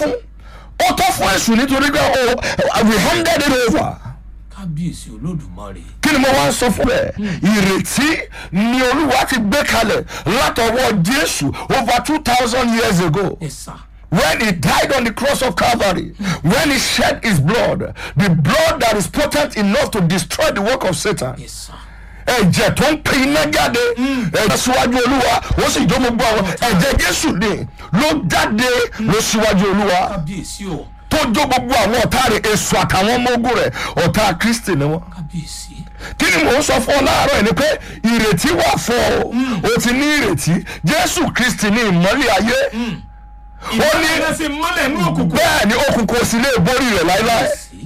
fún ó tọ́ fún èṣù nítorí pé oh, we handed it over kábíyèsí olódùmarè kí ni mo wá ń sọ fún ẹ ìrètí ni olúwa ti gbé kalẹ̀ látọwọ́ jésù over two thousand years ago ẹ sà when he died on the cross of calvary when he shed his blood the blood that is potent enough to destroy the work of satan ẹ sà ẹ̀jẹ̀ tó ń pe iná jáde ẹ̀jẹ̀ síwájú olúwa ó sì jó gbogbo àwọn ẹ̀jẹ̀ jésù ni ló jáde ló síwájú olúwa kábíyèsí o tó jó gbogbo àwọn ọ̀tá rẹ̀ èso àtàwọn ọmọ ogun rẹ̀ ọ̀tá kristi ni wọ́n kábíyèsí kí ni mò ń sọ fún ọ láàárọ̀ yìí ni pé ìrètí wà fún ọ o ti ní ìrètí jésù kristi ní ìmọ́lẹ̀ ayé ó ní ìmọ̀lẹ́ sí mọ́lẹ̀ ní òkùnkùn bẹ́ẹ̀ ni òkùnkùn ò sì lè borí rẹ̀ láéláé kábíyèsí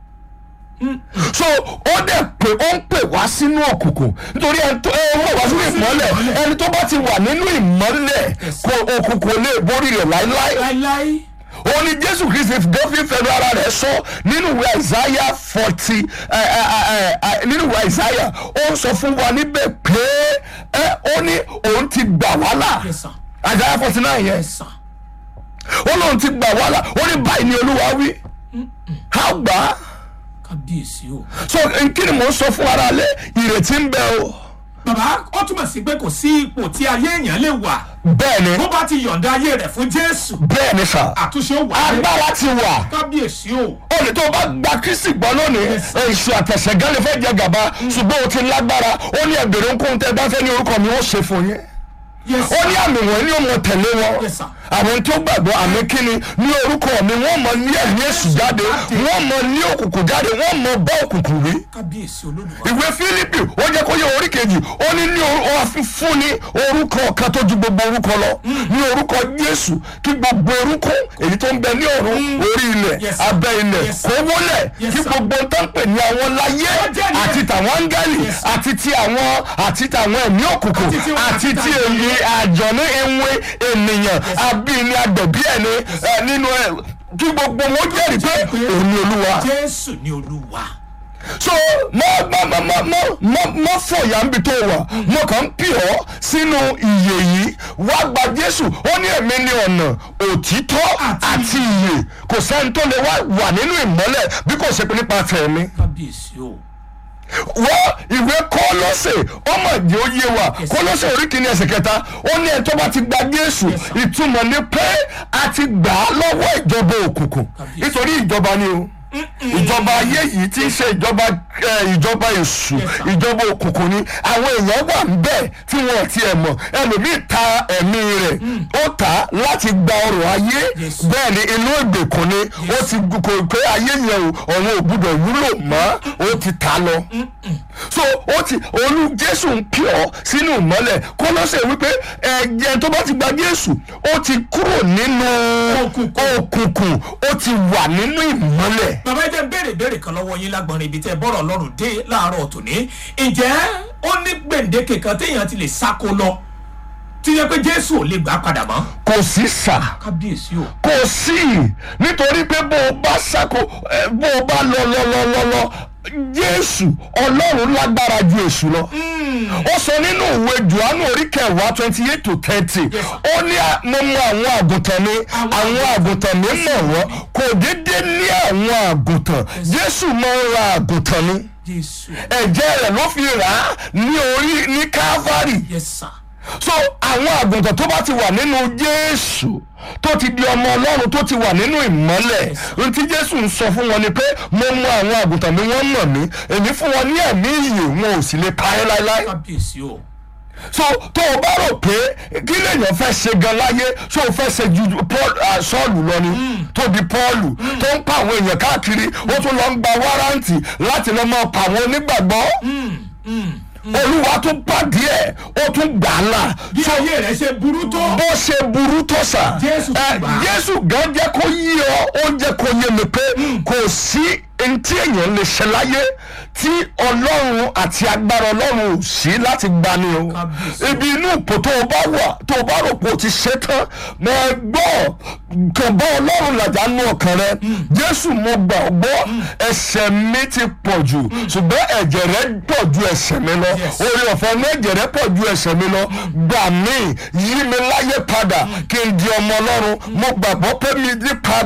so ó dẹ̀ pé ó ń pè wá sínú òkùnkùn nítorí ẹni tó ẹ wọ́n wá sínú ìmọ́lẹ̀ ẹni tó bá ti wà nínú ìmọ́lẹ̀ kò òkùnkùn ò lè borí rẹ̀ láéláé láíláí ó ní jésù kristi dọ́fín fẹ́nu ara rẹ̀ sọ nínú ìwé àìsáyà forty nínú ìwé àìsáyà ó ń sọ fún wa níbẹ̀ pé ẹ ó ní òun ti gbà wá là ẹ sà àìsáyà forty nine ẹ yẹn sà ó lóun ti gbà wá là ó ní báyìí ni olúwa wí á gbà á kábíyèsí o so kí ni mò ń sọ fún ara lẹ ìrètí ń bẹ o bàbá ó túmọ̀ sí pé kò sí ipò tí ayé èèyàn lè wà bẹ́ẹ̀ ni bó bá ti yọ̀ǹda ayé rẹ̀ fún jésù bẹ́ẹ̀ ni sà àtúnṣe ó wà á agbára ti wà kábíyèsí o ó ní tó o bá gba kristi gbọ́ lónìí èṣù àtẹ̀sẹ̀gán lè fẹ́ jẹ gàba ṣùgbọ́n o ti lágbára ó ní ẹ̀bẹ̀rẹ̀ ohunkóhun tẹ́ ẹ bá fẹ́ ní orúkọ mi ó ṣe fún yín yes ó ní àmì wọn ní òun tẹ̀lé wọn Yes, sir. àwọn tó gbàgbọ́ àmì kíni ní orúkọ mi wọ́n mọ ní ẹ̀mí èṣù jáde wọ́n mọ ní òkùnkùn jáde wọ́n mọ bá òkùnkùn rí kábíyèsí olódùmarè ìwé fílípì ó jẹ́ kó yẹ orí kejì ó ní ní fún ní orúkọ kan tó ju gbogbo orúkọ lọ ní orúkọ jésù kí gbogbo orúkọ èyí tó ń bẹ ní ọ̀run orí ilẹ̀ Yes, sir. abẹ́ ilẹ̀ Yes, sir. kó wọlé Yes, kí sir. gbogbo tó ń pè ní àwọn láyé Ó jẹ́ ní- àti tàwọn áńgẹ́lì Yes, sir. àti ti àwọn àti tàwọn ẹ̀mí òkùnkùn Àti ti wọn- àti àti ti tàwọn- èyí àjọ̀ní ìwé ènìyàn abíní agbẹ̀bí ẹni ẹ, nínú ẹ kí gbogbo wọn jẹ́rìí pé òun ni olúwa jésù ni olúwa so mọ mọ mọ mọ mọ mọ mọ fọyà ń bi tó wà mo kàn ń pì ọ́ sínú ìyè yìí wá gba jésù ó ní èmi ní ọ̀nà òtítọ́ Àti àti ìyè kò sẹ́ni tó lè wá wà nínú ìmọ́lẹ̀ bí kò ṣe pé nípa tẹ̀mí kábíyèsí o wọ́n ìwé kọ́lọ́sẹ̀ ọmọ ìdí ó yé wa kọ́lọ́sẹ̀ orí kìíní ẹsẹ̀ kẹta ó ní ẹ̀ tó bá ti gba jésù Yes, sir. ìtumọ̀ ni pé a ti gbà á lọ́wọ́ ìjọba òkùnkùn Kábíyèsí. nítorí ìjọba ni o ìjọba ayé yìí ti ń ṣe ìjọba ẹ, ìjọba èṣù Yes, sir. ìjọba òkùnkùn ni àwọn èèyàn wà níbẹ̀ tí wọn ti ẹ̀ mọ̀ ẹlòmíì ta ẹ̀mí rẹ̀ ó tà á láti gba ọrọ̀ ayé Yes. bẹ́ẹ̀ ni inú ìgbèkùn ni ó ti gu- kò pé ayé yẹn o ọ̀run ò gbúdọ̀ wúlò mọ́ ó ti tà á lọ so ó ti olú jésù ń pè ọ́ sínú ìmọ́lẹ̀ kọ́lọ́sẹ̀ wípé ẹ̀jẹ̀ tó bá ti gba jésù ó ti kúrò nínú Òkùnkùn. òkùnkùn ó ti wà nínú ìmọ́lẹ̀ bàbá ẹ jẹ́ béèrè béèrè kan lọ́wọ́ yín lágbọ́nrin ibi tẹ́ ẹ bọ́rọ̀ ọlọ́run dé láàárọ̀ tòní ǹjẹ́ ó ní gbèǹdéke kan téèyàn ti lè sáko lọ tí yẹ pé jésù ò lè gbà padà mọ́ kò sí sà kábíyèsí o kò sí nítorí pé bó o bá sàkó ẹ, bó o bá lọ lọ lọ lọ lọ jésù ọlọ́run lágbára ju èṣù lọ ó sọ nínú ìwé johannu orí kẹwàá twenty eight to thirty ó ní à- mo mọ àwọn àgùntàn mi àwọn àgùntàn mi mọ̀ wọ́n kò déédéé ní àwọn àgùntàn jésù máa ń ra àgùntàn ni jésù ẹ̀jẹ̀ rẹ̀ ló fi rà á ní orí ní calvary yes sir so àwọn àgùntàn tó bá ti wà nínú jésù tó ti di ọmọ ọlọ́run tó ti wà nínú ìmọ́lẹ̀ ohun tí jésù ń sọ fún wọn ni pé mo mọ àwọn àgùntàn mi wọ́n mọ̀ mí èmi fún wọn ní ẹ̀mí ìyè wọn ò sì lè parẹ́ láéláé kábíyèsí o so tó o bá rò pé kí lèèyàn fẹ́ ṣe gan láyé ṣé o fẹ́ ṣe ju paul ah, sọ́ọ̀lù lọ ni tó di pọ́ọ̀lù tó ń pa àwọn èèyàn káàkiri ó tún lọ ń gba wárántì láti lọ máa pa àwọn onígbàgbọ́ olúwa tún pàdé ẹ̀ ó tún gbà á là bí ayé rẹ ṣe burú tó bó ṣe burú tó sà Jésù ti ẹ, gbà á. jésù gan jẹ́ kó yí ọ ó jẹ́ kó yé mi pé kò sí ntí èèyàn lè ṣe láyé tí ọlọ́run àti agbára ọlọ́run ò sí láti gbani o Kábíyèsí. ibi inú ipò tó o bá wà tó o bá rò pé o ti ṣe tán mọ ẹ gbọ́ kàn bá ọlọ́run làjà nú ọkàn rẹ jésù mo gbà ọ́ gbọ́ ẹ̀ṣẹ̀ mi ti pọ̀ jù ṣùgbọ́n ẹ̀jẹ̀ rẹ pọ̀ ju ẹ̀ṣẹ̀ mi lọ Yes. orí ọ̀fẹ́ ní ẹ̀jẹ̀ rẹ pọ̀ ju ẹ̀ṣẹ̀ mi lọ gbà mí yí mi láyé padà kí n di ọmọ ọlọ́run mo gbàgbọ́ pé mi yí padà.